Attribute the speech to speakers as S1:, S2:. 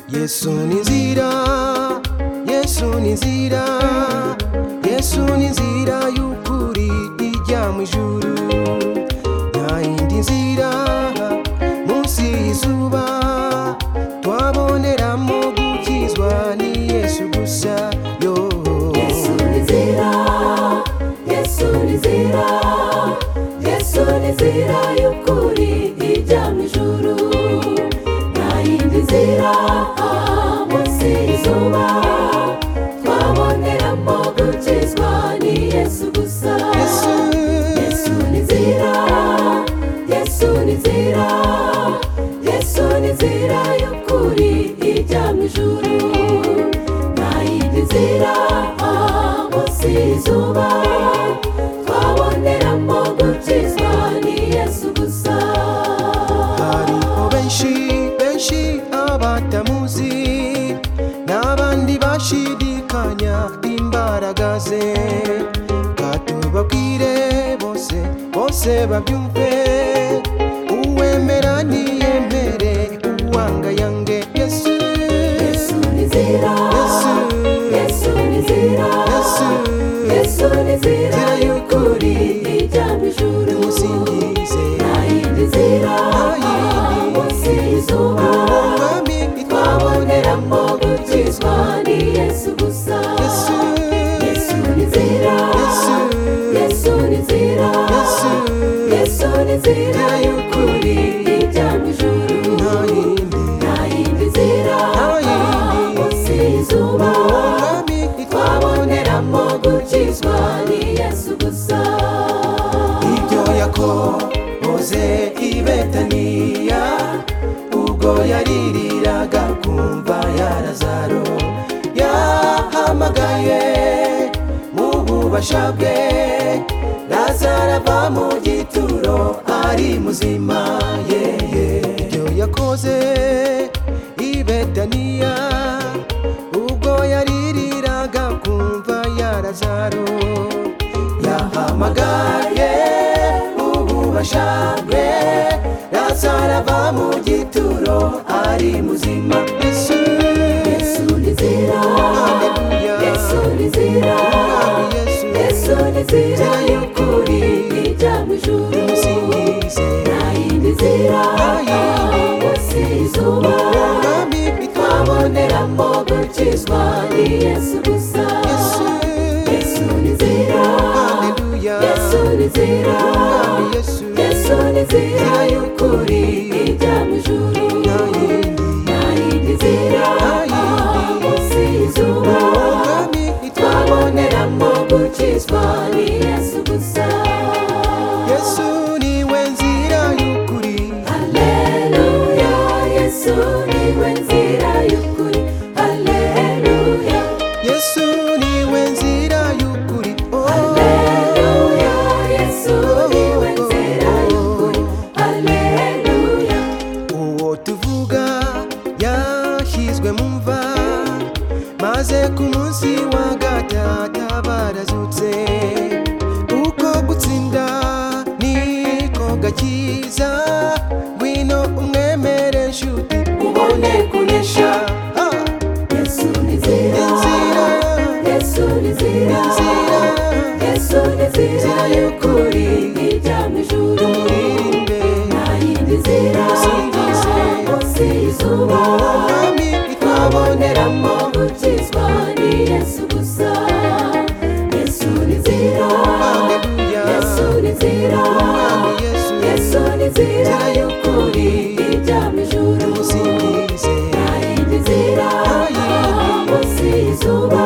S1: yesu ni nzira yesu ni nzira yesu ni nzira y'ukuri ijya mu ijuru nta yindi nzira munsi y'izuba twaboneramo gukizwa ni yesu gusa yo
S2: Yesu nizira, Yesu nizira, Yesu nizira y'ukuri ijya mu ijuru. Nta yindi nzira ah, munsi y'izuba twaboneramo gukizwa ni Yesu gusa.
S1: yesu
S2: Yesu nizira, Yesu nizira, Yesu nizira y'ukuri ijya mu ijuru. Nta yindi nzira ah, munsi y'izuba twaboneramo gukizwa ni Yesu gusa.
S1: hariho benshi benshi abatamuzi n'abandi bashidikanya imbaraga ze katubabwire bose bose babyumve uwemera niyemere uwangayange yesu
S2: Yesu nizira,
S1: Yesu.
S2: Yesu nizira,
S1: yesu
S2: Yesu nizira
S1: Nzira
S2: y'ukuri ijya mu ijuru.
S1: musingize
S2: Nayindi nzira munsi y'izuba
S1: ubwami
S2: twaboneramo gukizwa ni Yesu gusa
S1: yesu
S2: Yesu ni nzira
S1: yesu
S2: Yesu ni nzira
S1: yesu
S2: Yesu ni nzira y'ukuri ijya mu ijuru
S1: nta yindi
S2: Nayindi nzira
S1: yindi.
S2: munsi y'izuba
S1: ubwami
S2: twaboneramo gukizwa ni Yesu gusa
S1: ibyo yakoze i betaniya ubwo yaririraga kumva ya lazaro yahamagaye mu bubasha bwe lazaro ava mu gituro ari muzima yeye ibyo yakoze i betaniya ubwo yaririraga kumva ya lazaro yahamagaye ububasha bwe lazaro ava mu gituro ari muzima yesu
S2: Yesu nizira,
S1: Haleluya.
S2: Yesu nizira,
S1: Mwami yesu
S2: Yesu nizira y'ukuri ijya mu ijuru.
S1: musingize
S2: Nta yindi nzira munsi y'izuba
S1: mwami
S2: twaboneramo gukizwa ni Yesu gusa.
S1: yesu
S2: Yesu nizira,
S1: haleluya
S2: Yesu nizira,
S1: mwami yesu
S2: Yesu nizira y'ukuri ijya mu ijuru.
S1: nta yindi
S2: Nta yindi nzira munsi y'izuba
S1: mwami
S2: twaboneramo gukizwa ni Yesu gusa
S1: yesu niwe nzira y'ukuri
S2: Haleluya Yesu niwe nzira y'ukuri Haleluya
S1: yesu niwe nzira y'ukuri oh
S2: Haleluya Yesu niwe nzira y'ukuri Haleluya
S1: uwo tuvuga yashyizwe mu mva maze ku munsi wa gatata barazutse uko gutsinda niko gakiza ngwino umwemere nshuti ubone kunesha Ah,
S2: Yesu ni nzira
S1: inzira
S2: Yesu ni nzira
S1: inzira
S2: Yesu ni nzira y'ukuri ijya mu ijuru
S1: tumuririmbe
S2: Nayindi nzira
S1: Musingize.
S2: munsi y'izuba
S1: ubwami
S2: twaboneramo gukizwa ni Yesu gusa Yesu ni nzira
S1: haleluya
S2: Yesu ni nzira
S1: Umwami Yesu
S2: Yesu ni nzira y'ukuri ijya mu ijuru
S1: tumusingize
S2: Nayindi nzira munsi y'izuba